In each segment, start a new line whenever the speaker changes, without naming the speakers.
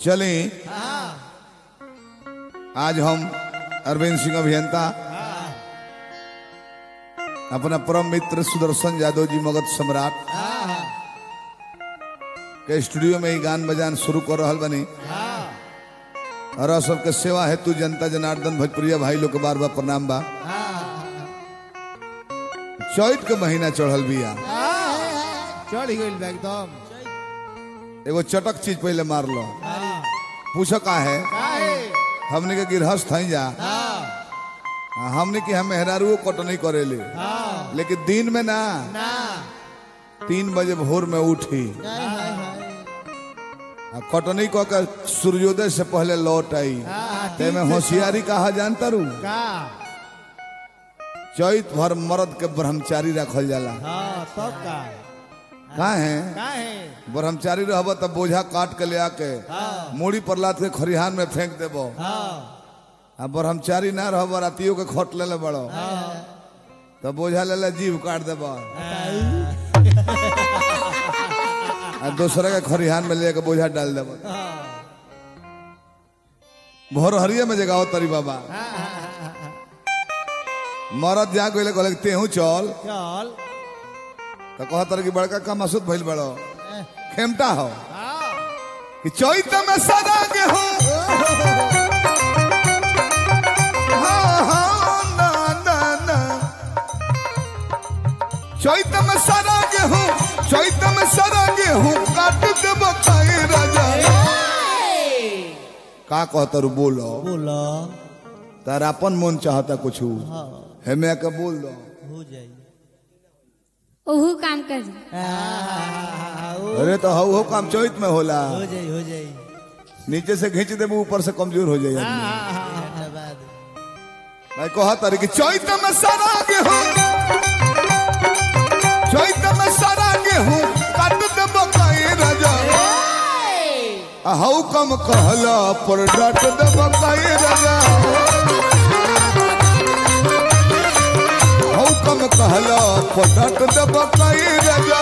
चले आज हम अरविंद सिंह अभियंता अपना परम मित्र सुदर्शन यादव जी मगध सम्राट के स्टूडियो में ही गान बजान शुरू कर रहा बनी और आप सबके सेवा हेतु जनता जनार्दन भोजपुरिया भाई लोग के बार बार प्रणाम बा चैत के महीना चढ़ल बिया
चढ़ गइल बा एकदम
एगो चटक चीज पहले मार लो पूछो का है
काहे
हमने के गिरहस्थ हई जा
हाँ
हमने की हम मेहरारू कटनी करेले
हाँ
लेकिन दिन में ना
ना
तीन बजे भोर में उठी
हाय हाय हाय
आ कटनी कऽ के सूर्योदय से पहले लौट आई
हाँ
ते में होशियारी कहा जानता रू
का
चैत भर मर्द के ब्रह्मचारी रखल जाला
हाँ तब का
का है
काहे
ब्रह्मचारी रहब तब बोझा काट के ले आके
हाँ
मूड़ी पर लाद के खरिहान में फेंक देबो
हाँ
आ ब्रह्मचारी ना रहब रातियों के खट ले ले बड़ो तब बोझा ले ले जीव काट देबो आ दूसरे के खरिहान में लेके बोझा डाल देबो भोर हरिये में जगाओ तरी बाबा मरद जा गइले कहले कि तेहू चल
चल
तो कहतर कि बड़का का मसूद भइल बड़ो खेमटा हो
हाँ
कि चैत में सदा गेहूं हाँ, हाँ, ना, ना, ना। चैत में सदा गेहूं चैत में सदा गेहूं काट देब खाए राजा का कहतर बोलो
बोलो
तार अपन मन चाहता कुछ
हाँ
हेमे के बोल दो
हो जाई
ओहू काम कर
हो
अरे तो हऊ हो काम चैत में होला
जाई हो जाई
नीचे से खींच देबू ऊपर से कमजोर हो जाएगा
धन्यवाद
मैं कहा तारी कि चैत में सारा गेहूं चैत में सारा गेहूं काट देब काई राजा आ हऊ कम कहला पर डाट देब काई राजा हऊ कम कहला पर डाट देब काई राजा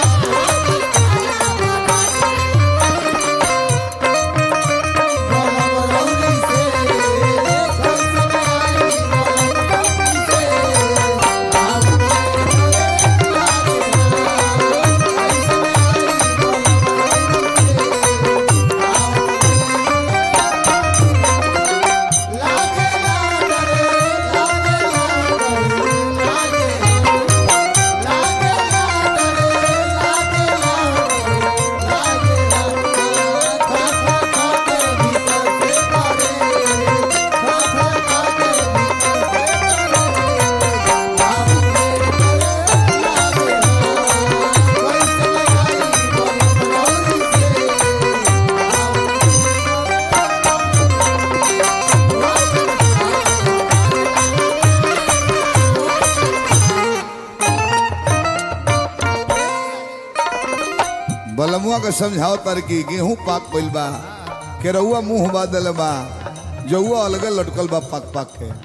बलमुआ के समझाओ तर की गेहूं पाक पइल बा केरहुआ मुंह बादल बा जौआ अलगे लटकल बा पाक पाक के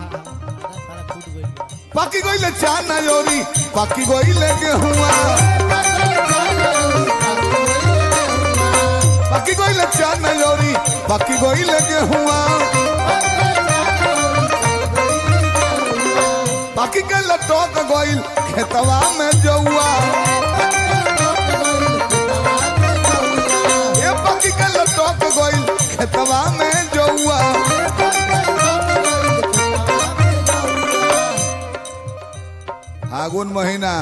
पाकी गइले चार ना योरी पाकी गइले गेहुआ पाकी गइले चार ना योरी पाकी गइले गेहुआ पाकी के लटक गइल खेतवा में जौआ ये पाकी के लटक गइल खेतवा में जौआ फागुन महीना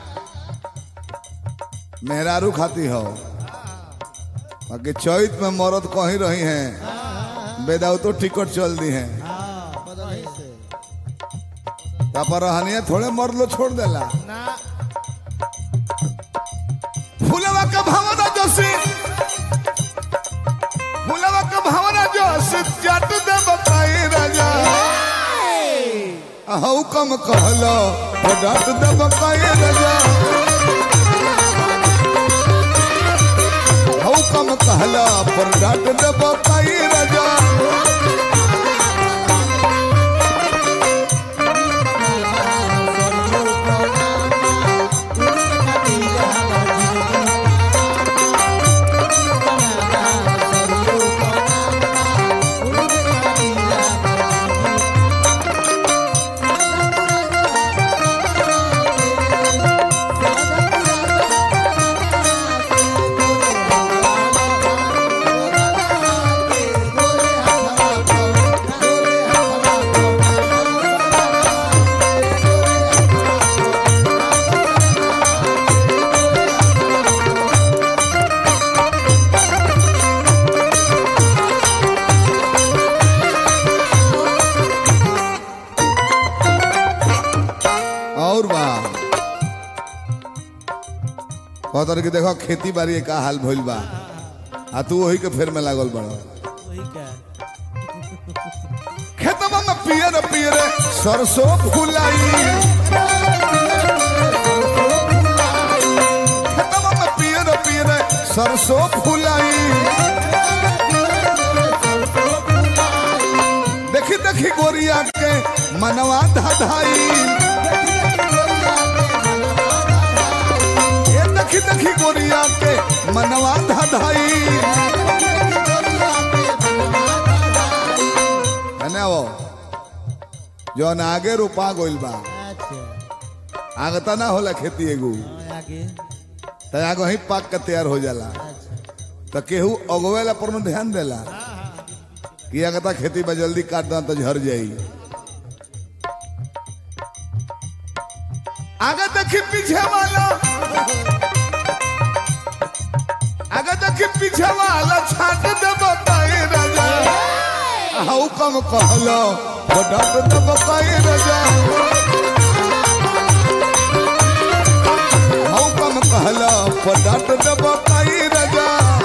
मेहरारू खाती हो बाकी चैत में मरद कहीं रही हैं बेदाऊ तो टिकट चल दी हैं पर रहनिया थोड़े मर्द लो छोड़ देला फूलवा का भावना जोशी फूलवा का भावना जोशी जट दे बताई राजा हऊ कम कहलो तो डट दे बताई राजा हऊ कम कहला पर डट दे बताई राजा
Thank you.
कहतर कि देखो खेती बाड़ी का हाल भइल बा आ तू वही के फेर में लागल बड़
वही का
खेतवा में पियर पियर सरसों फुलाई खेतवा में पियर पियर सरसों फुलाई देखी देखी गोरिया के मनवा धाधाई ये देखी देखी गोरिया के मनवा धाधाई है वो जौन आगे रोपा गइल बा
अच्छा
आगे त ना होला खेती एगो
हाँ, आगे
त आगे ही पाक के तैयार हो जाला
अच्छा
त केहू अगवेला पर न ध्यान देला कि आगे त खेती बा जल्दी काट दा त झर जाई आगे देखी पीछे वाला आगे देखी पीछे वाला छाट दे बताए राजा हाउ कम कहलो वो डाट दे बताए राजा हाउ कम कहलो वो डाट दे बताए राजा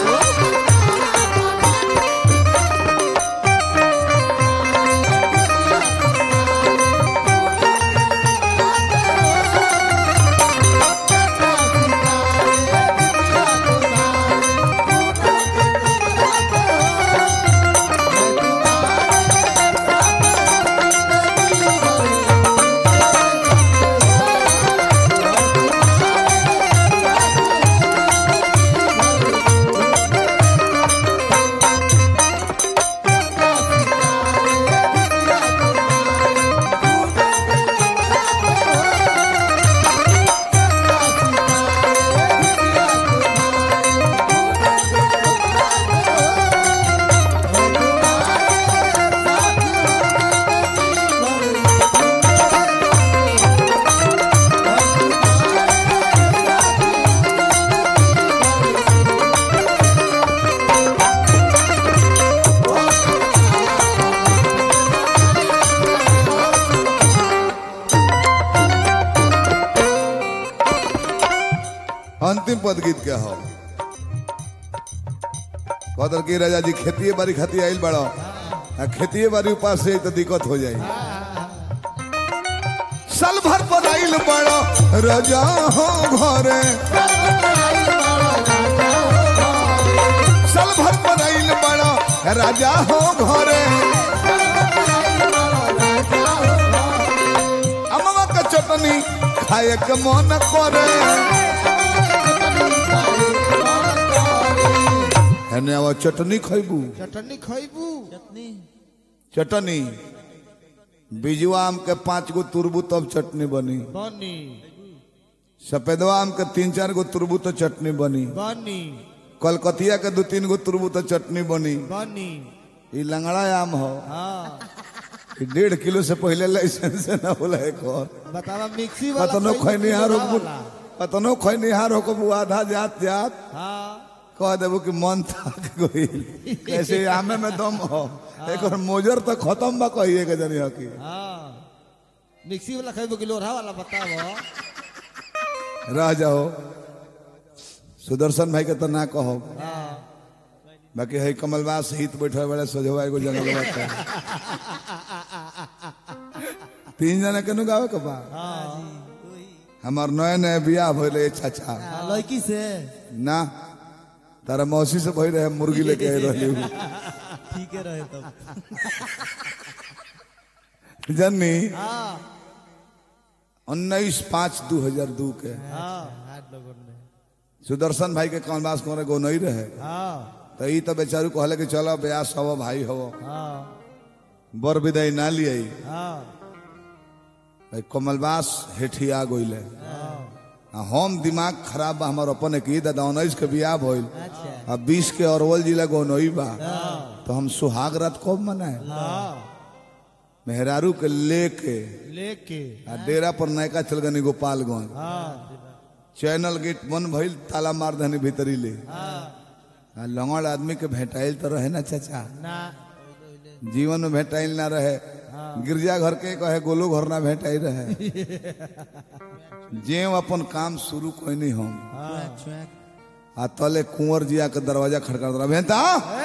अंतिम पद गीत के हो कहतर की राजा जी खेती बाड़ी खाती आइल बड़ो आ खेती बाड़ी उपास से तो दिक्कत हो जाई साल भर पर आइल बड़ो राजा हो घरे साल भर पर आइल बड़ो राजा हो घरे अमवा का चटनी खाए के मन करे हेने आवा चटनी खैबू
चटनी खैबू
चटनी
चटनी बिजुआ आम के पांच गो तुरबू तब चटनी बनी
बनी
सफेदवा आम के तीन चार गो तुरबू तो चटनी बनी
बनी
कलकतिया के दो तीन गो तुरबू तो चटनी बनी
बनी
ई लंगड़ा आम हो
हाँ
ई डेढ़ किलो से पहले लाइसेंस ना होला एक और
बतावा मिक्सी वाला
कतनो
खैबू
खैनिहार
कि
हो
वाला?
कतनो खैनिहार हो आधा जात जात
हाँ
कह देबो कि मन थक गई कैसे आमे में दम हो एक और मोजर तो खत्म बा कहिए के जनी हकी
हाँ मिक्सी वाला खैबू कि लोढ़ा वाला बतावो
रह जाओ सुदर्शन भाई के तो ना कहो
हाँ
बाकी है कमलबास हित बैठे बड़े सोझवा एगो जंगल बाटे तीन जना केनु गावे के बा हमार नए नए बियाह भइले चाचा
हाँ, लड़की से
ना तारा मौसी से भई रहे मुर्गी लेके आए रहली उ।
ठीक है रहे तब
जन्नी
हाँ
उन्नीस पाँच दू हजार दू के
हाँ
हाथ लगन में
सुदर्शन भाई के कमलबास करे गो नहीं रहे
हाँ
तो ई तो बेचारू कहले कि चलो ब्यास हवो भाई हवो
हाँ
बर विदाई ना लिये
हाँ
भाई कमलबास हेठिया गइले आ हम दिमाग खराब बा हमार अपन की दादा उन्नीस के बियाह भइल
अच्छा
आ बीस के अरवल जिला गौनई बा तो हम सुहाग रात कब मनाए
हाँ
मेहरारू के लेके
लेके
आ डेरा पर नयका चल गनी गोपालगंज
हाँ
चैनल गेट बंद भइल ताला मार दहनी भीतरी ले
हाँ
आ लंगड़ आदमी के भेटाइल तो रहे ना चाचा
ना
जीवन में भेटाइल ना रहे
हाँ
गिरजा घर के कहे गोलो घर ना भेटाई रहे जे अपन काम शुरू कोई नहीं हम आ तले कुंवर जिया के दरवाजा खड़का रहा भेंता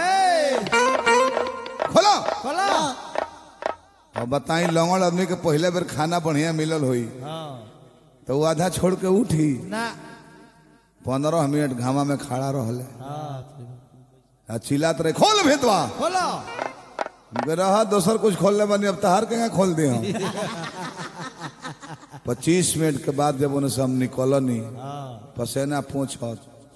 खोलो
खोला
और बताई लौंगड़ आदमी के पहले बेर खाना बढ़िया मिलल होई
हाँ
तो वो आधा छोड़ के उठी
ना
पंद्रह मिनट घामा में खड़ा रहले
हाँ
आ चिल्लात रहे खोल भेतवा
खोला
रहा दोसर कुछ खोलने बनी अब तहार के यहाँ खोल दिया पच्चीस मिनट के बाद जब उन्हें से हम निकलनी
हाँ
पसेना पूछ
हाँ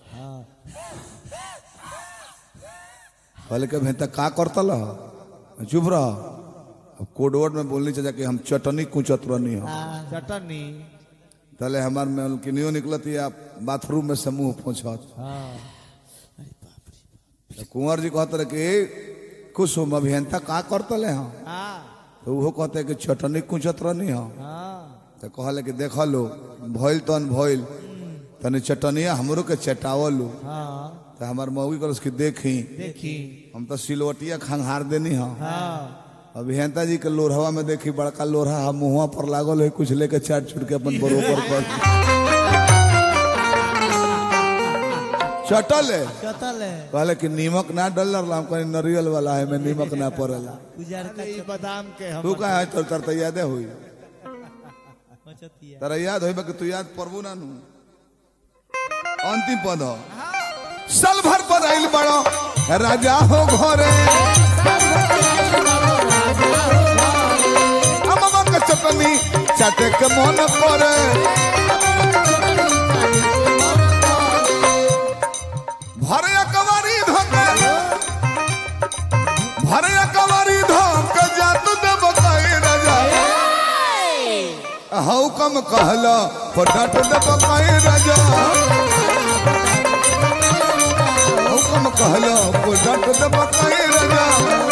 कहले के भेंता का करतल ह? चुप रह अब कोड वर्ड में बोलनी चाहिए कि हम चटनी कुचत रहनी हो
चटनी
तले हमार में उनकी नियो निकलती है बाथरूम में से मुंह पूछत
हाँ
तो कुंवर जी कहते रहे कि कुसुम अभियंता का करतले हम
हाँ
तो वो कहते कि चटनी कुचत रहनी हो
हाँ
तो कहले कि देख लो भइल तन भइल तनी चटनिया हमरो के चटावलू
हाँ
तो हमार मौगी कर उसकी देखी
देखी
हम तो सिलवटिया खंघार देनी हम
हाँ
अभियंता जी के लोरहवा में देखी बड़का लोरहा हम मुँहवा पर लागल है कुछ लेके चाट छुट के अपन बरोबर कर चटल है
कतल है
कहले कि नीमक ना डल हम कहीं नरियल वाला है में नीमक ना पड़ेला
उजार का
ई बादाम के हम
तू कहा है तर तर तो यादे हुई
बचतिया
तारा याद होई कि तू याद परबू ना नु अंतिम पद हो साल भर पर आइल बड़ो राजा हो घरे अममा के चटनी चाटे के मन करे भरे कवारी धोके भरे कवारी धोके जात देव कई राजा हऊ कम कहला पटाट दब कई राजा हऊ कम कहला पटाट दब कई राजा